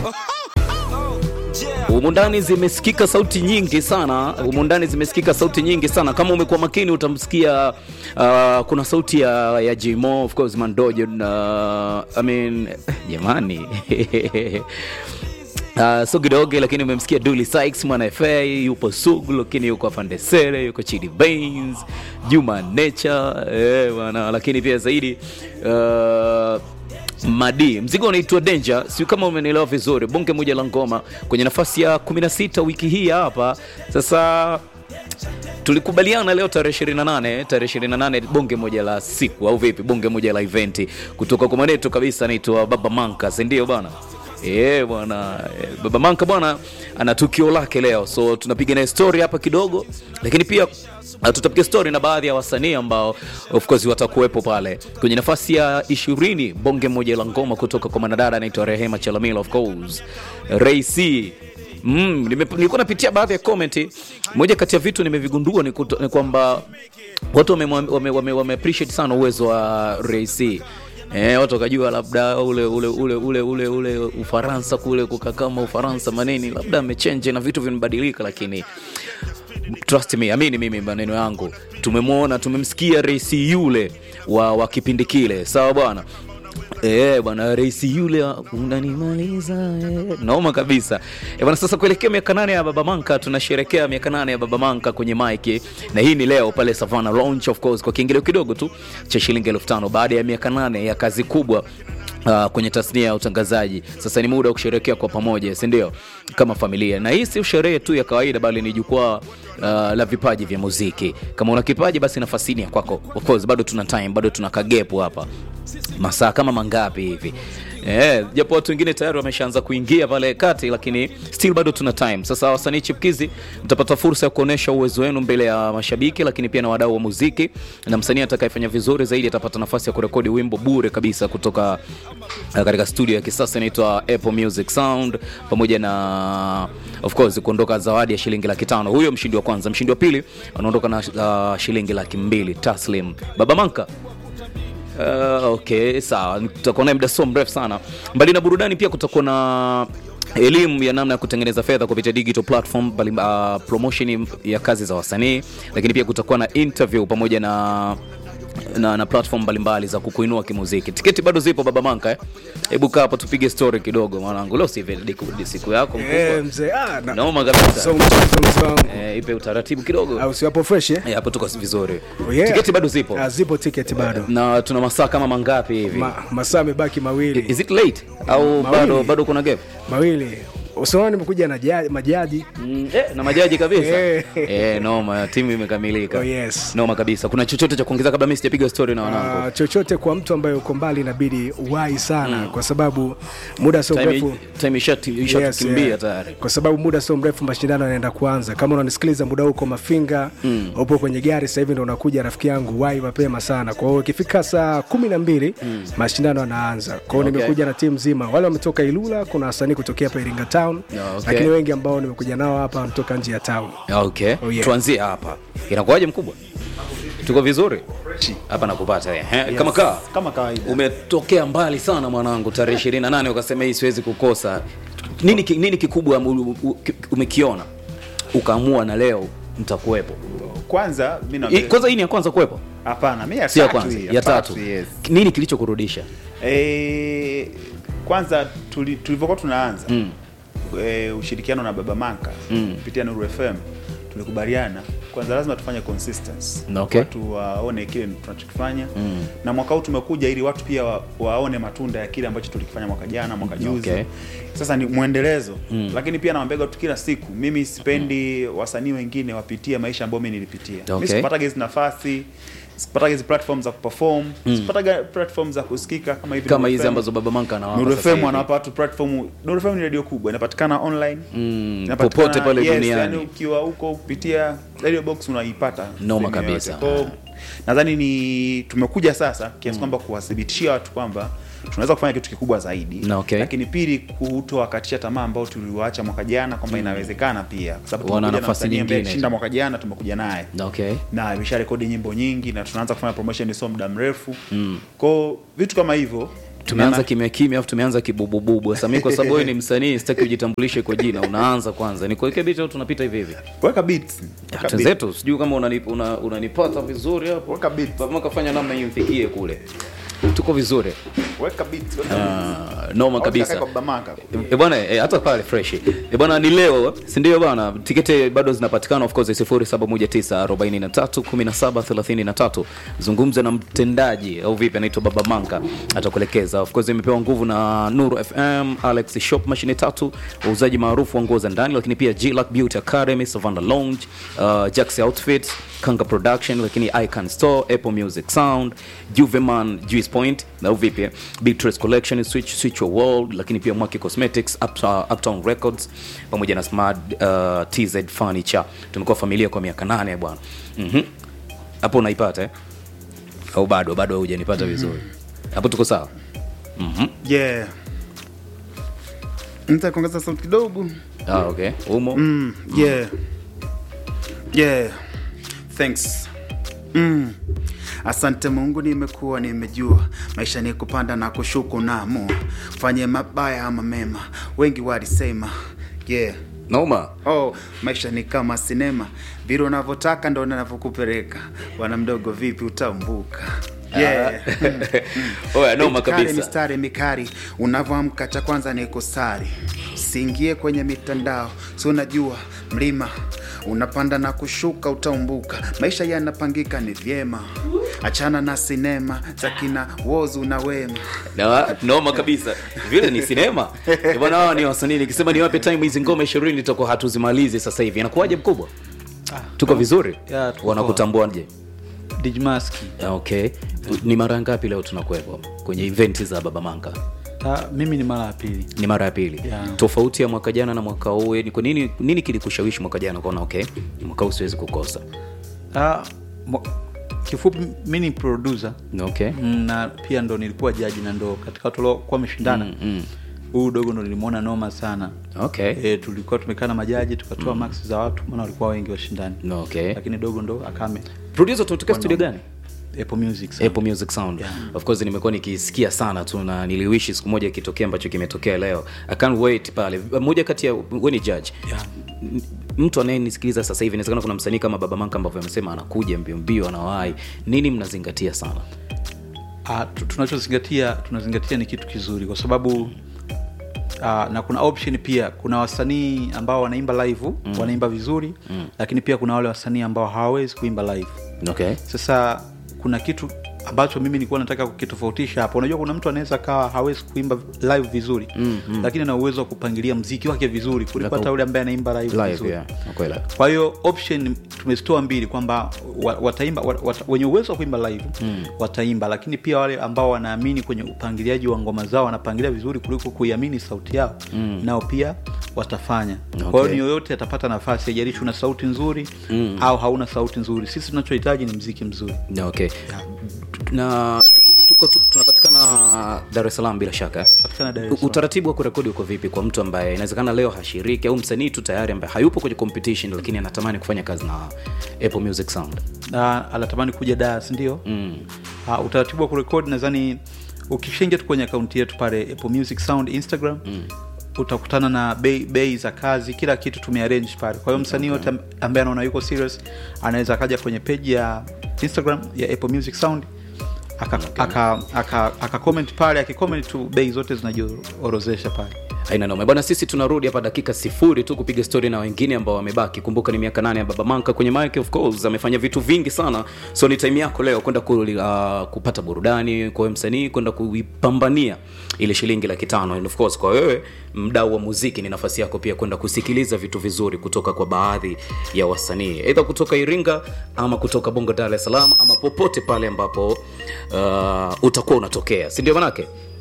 Humu ndani zimesikika sauti nyingi sana, humu ndani zimesikika sauti nyingi sana. Kama umekuwa makini utamsikia uh, kuna sauti ya, ya Jimo of course Mandojo na I mean jamani Uh, Sugidoge lakini umemsikia Dully Sykes mwana FA yupo Sugu lakini yuko Afande Sere yuko Chidi Baines Juma Nature eh, bwana lakini pia zaidi uh, Madi mzigo unaitwa Danger, sio kama umenielewa vizuri. Bonge moja la ngoma kwenye nafasi ya 16 wiki hii hapa. Sasa tulikubaliana leo tarehe 28, tarehe 28 bonge moja la siku au vipi? Bonge moja la eventi kutoka kwa mwanetu kabisa anaitwa Baba Manka, si ndio bwana? Eh bwana, eh, Baba Manka bwana ana tukio lake leo, so tunapiga naye story hapa kidogo, lakini pia Uh, tutapiga story na baadhi ya wasanii ambao of course watakuwepo pale kwenye nafasi ya ishirini. Bonge moja la ngoma kutoka kwa mwanadada anaitwa Rehema Chalamila, of course Ray C. Mm, nime- nilikuwa napitia baadhi ya comment. Moja kati ya vitu nimevigundua ni, kuto- ni kwamba watu wame, wame, wame, wame appreciate sana uwezo wa Ray C. Eh, watu wakajua labda ule ule ule ule ule ule Ufaransa kule kukaa kama Ufaransa maneni labda amechange na vitu vimebadilika, lakini trust me, amini mimi maneno yangu, tumemwona tumemsikia rais yule wa, wa kipindi kile, sawa bwana. Eh bwana, rais yule wa- unanimaliza eh. Naoma kabisa eh bwana. Sasa kuelekea miaka nane ya Baba Manka, tunasherekea miaka nane ya Baba Manka kwenye mike, na hii ni leo pale Savannah Lounge, of course, kwa kiingilio kidogo tu cha shilingi elfu tano baada ya miaka nane ya kazi kubwa Uh, kwenye tasnia ya utangazaji. Sasa ni muda wa kusherehekea kwa pamoja, si ndio? Kama familia, na hii si sherehe tu ya kawaida, bali ni jukwaa uh, la vipaji vya muziki. Kama una kipaji, basi nafasi ni ya kwako. Of course, bado tuna time, bado tuna kagepu hapa, masaa kama mangapi hivi Eh, japo watu wengine tayari wameshaanza kuingia pale kati, lakini still bado tuna time. Sasa wasanii chipkizi, mtapata fursa ya kuonesha uwezo wenu mbele ya mashabiki, lakini pia na wadau wa muziki, na msanii atakayefanya vizuri zaidi atapata nafasi ya kurekodi wimbo bure kabisa kutoka uh, katika studio ya kisasa inaitwa Apple Music Sound, pamoja na of course kuondoka zawadi ya shilingi laki tano. Huyo mshindi wa kwanza. Mshindi wa pili anaondoka na uh, shilingi laki mbili taslim. Baba Manka Uh, okay, sawa. Tutakuwa naye muda sio mrefu sana. Mbali na burudani, pia kutakuwa na elimu ya namna ya kutengeneza fedha kupitia digital platform, bali, uh, promotion ya kazi za wasanii, lakini pia kutakuwa na interview pamoja na na, na platform mbalimbali za kukuinua kimuziki. Tiketi bado zipo Baba Manka eh? Hebu kaa hapa tupige story kidogo mwanangu. Leo si vile siku yako Eh, mkubwa. mzee ah, na- Naoma kabisa. so mchezo mzee wangu Eh, ipe utaratibu kidogo. au si wapo fresh eh? Eh, hapo tuko vizuri. Oh, yeah. Tiketi bado zipo. Ah, zipo ticket bado Na tuna masaa kama mangapi hivi? Ma, masaa amebaki mawili Is it late au Mawili. bado bado kuna gap? mawili usiona nimekuja na ja- majaji Mm, eh, na majaji kabisa. Eh. eh, noma, timu imekamilika. Oh, yes. Noma kabisa. Kuna chochote cha kuongeza kabla mimi sijapiga story na wanangu? Ah, chochote kwa mtu ambaye uko mbali inabidi uwahi sana kwa sababu muda sio Time mrefu time ishati Yes, ishatukimbia yeah. tayari. kwa sababu muda sio mrefu mashindano yanaenda kuanza kama unanisikiliza muda huko mafinga mm. upo kwenye gari sasa hivi ndo unakuja rafiki yangu wai mapema sana kwa hiyo ikifika saa kumi na mbili mm. mashindano yanaanza kwa hiyo Okay. nimekuja na timu nzima wale wametoka ilula kuna wasanii kutokea hapa iringa town Yeah, okay. lakini wengi ambao nimekuja nao hapa wanatoka nje ya town Okay. Oh, yeah. Tuanzie hapa. Inakuwaje mkubwa? Tuko vizuri? Hapa nakupata eh. Eh, Kama kaa. kama kawaida Umetokea mbali sana mwanangu, tarehe 28 ukasema hii siwezi kukosa. Nini ki- nini kikubwa u- u- ki- umekiona ukaamua na leo mtakuwepo? kwanza mi I- naambia- Kwanza hii ni ya kwanza kuwepo? hapana mi ya Si ya tatu kwanza, hii, ya tatu. yes. Nini kilichokurudisha? Eh, kwanza tuli- tulivyokuwa tunaanza mm. e, ushirikiano na baba manka Mm. kupitia nuru fm tulikubaliana kwanza lazima tufanye consistency Okay. watu waone kile tunachokifanya mm. na mwaka huu tumekuja ili watu pia wa, waone matunda ya kile ambacho tulikifanya mwaka jana mwaka juzi Okay. sasa ni mwendelezo mm. lakini pia nawambiaga watu kila siku mimi sipendi wasanii wengine wapitie maisha ambayo mi nilipitia Okay. mi sikupataga hizi nafasi sikupataga hizi platform za kuperform mm. sikupataga platform za kusikika kama hivi Kama Nuru hizi FM. ambazo Baba Manka anawapa Nuru sasa FM hivi. wanawapa watu platform. Nuru FM ni radio kubwa, inapatikana online Mm, inapatikana- popote pale yes, duniani. yani ukiwa huko kupitia radio box unaipata Noma sehemu yoyote. kabisa. Kwa hiyo, nadhani ni tumekuja sasa kiasi kwamba kuwathibitishia watu kwamba tunaweza kufanya kitu kikubwa zaidi Na okay. lakini pili kutowakatisha tamaa ambao tuliwaacha mwaka jana kwamba inawezekana pia kwa sababu Wana tumekuja na nafasi msanii ambaye nyingine. alishinda mwaka jana tumekuja naye Okay. na imesha rekodi nyimbo nyingi na tunaanza kufanya promotion sio muda mrefu mm. kwao vitu kama hivyo tumeanza kimya kimya afu tumeanza kibubububu sasa mimi kwa sababu wewe ni msanii sitaki ujitambulishe kwa jina unaanza kwanza nikuweke beat au tunapita hivi hivi weka beat Weka beat. tenzetu sijui kama unanip- una- unanipata vizuri hapo Weka beat. Baba kafanya namna hiyo mfikie kule tuko vizuri weka beat weka beat. Ah, noma Au kabisa utakae kwa Bamaka. E bwana e, hata pale fresh e bwana ni leo si ndio bwana tiketi bado zinapatikana of course 0719431733 zungumza na mtendaji au vipi anaitwa baba manka atakuelekeza of course imepewa nguvu na nuru fm alex shop mashine tatu wauzaji maarufu wa nguo za ndani lakini pia glac beauty academy savannah lounge uh, jax outfits kanga production lakini icon store apple music sound juveman juice point na vipi eh? big Trace collection switch switch your world lakini pia mwaki cosmetics uptown, uptown records pamoja na smart uh, tz furniture tumekuwa familia kwa miaka nane bwana Mhm. hapo unaipata eh? au bado bado hujanipata vizuri hapo tuko sawa Mhm. yeah nita kuongeza sauti kidogo ah, okay umo mm, yeah yeah thanks mm. asante mungu nimekuwa nimejua maisha ni kupanda na kushuku naamua fanye mabaya ama mema wengi walisema yeah noma oh maisha ni kama sinema vile unavyotaka ndo navyokupeleka bwana mdogo vipi utaumbuka yeah. oya noma Mikari, kabisa mistari mikari unavyoamka cha kwanza ni kusari usiingie kwenye mitandao si unajua mlima unapanda na kushuka utaumbuka maisha yanapangika ni vyema achana na sinema za kina wozu na wema Na- noma kabisa vile ni sinema Eh, bwana hawa ni wasanii nikisema niwape time hizi ngoma ishirini tutakuwa hatuzimalizi sasa hivi inakuwaje mkubwa tuko vizuri Ya, tuko wanakutambuaje Dijmaski. Ah, okay ni mara ngapi leo tunakuwepo kwenye eventi za baba manga Ah, mimi ni mara ya pili ni mara ya pili Yeah. tofauti ya mwaka jana na mwaka huu ni kwa nini nini kilikushawishi mwaka jana ukaona okay mwaka huu siwezi kukosa Ah, mwa- kifupi mi ni producer okay Mm, na pia ndo nilikuwa jaji na ndo katika watu waliokuwa wameshindana huyu dogo ndo nilimwona noma sana okay e, tulikuwa tumekaa na majaji tukatoa mm. max za watu maana walikuwa wengi washindani okay lakini dogo ndo akame producer tunatokea studio gani Apple Music sana. Apple Music Sound. Of course nimekuwa nikisikia sana tu na niliwishi siku moja ikitokea ambacho kimetokea leo. I can't wait pale. Moja kati ya wewe ni judge. Yeah. M- Mtu anayenisikiliza sasa hivi inawezekana kuna msanii kama Baba Manka ambavyo amesema anakuja mbio mbio anawahi. Nini mnazingatia sana? Ah, tu- tunachozingatia tunazingatia ni kitu kizuri kwa sababu Uh, na kuna option pia kuna wasanii ambao wanaimba live mm. wanaimba vizuri mm. lakini pia kuna wale wasanii ambao hawawezi kuimba live Okay. sasa kuna kitu ambacho mimi nilikuwa nataka kukitofautisha hapa unajua kuna mtu anaweza kawa hawezi kuimba live vizuri mm, mm. lakini ana uwezo wa kupangilia mziki wake vizuri kuliko Laka- hata yule ambaye anaimba live, Live vizuri yeah. Kweli. kwa hiyo option tumezitoa mbili kwamba wa- wataimba wa- wata, wenye uwezo wa kuimba live mm. wataimba lakini pia wale ambao wanaamini kwenye upangiliaji wa ngoma zao wanapangilia vizuri kuliko kuiamini sauti yao mm. nao pia watafanya okay. kwa hiyo ni yoyote atapata nafasi haijalishi una sauti nzuri mm. au hauna sauti nzuri sisi tunachohitaji ni mziki mzuri Na okay. Na tuko tu- tunapatikana Dar es Salaam bila shaka. eh? Patikana Dar es U- Salaam. Utaratibu wa kurekodi uko vipi kwa mtu ambaye inawezekana leo hashiriki au msanii tu tayari ambaye hayupo kwenye competition lakini anatamani kufanya kazi na Apple Music Sound? na anatamani kuja daa sindio mm. uh, utaratibu wa kurekodi nadhani ukishaingia tu kwenye akaunti yetu pale apple music sound instagram mm utakutana na bei bei za kazi kila kitu tumearrange pale kwa hiyo msanii yote okay. ambaye anaona yuko serious anaweza akaja kwenye peji ya instagram ya apple music sound aka, okay. aka, aka, aka comment pale akicomment tu bei zote zinajiorozesha pale aina noma bwana sisi tunarudi hapa dakika sifuri tu kupiga story na wengine ambao wamebaki kumbuka ni miaka nane ya baba manka kwenye mike of course amefanya vitu vingi sana so ni time yako leo kwenda ku, uh, kupata burudani kwa wewe msanii kwenda kuipambania ile shilingi laki tano and of course kwa wewe mdau wa muziki ni nafasi yako pia kwenda kusikiliza vitu vizuri kutoka kwa baadhi ya wasanii aidha kutoka iringa ama kutoka bongo dar es salaam ama popote pale ambapo uh, utakuwa unatokea si ndio manake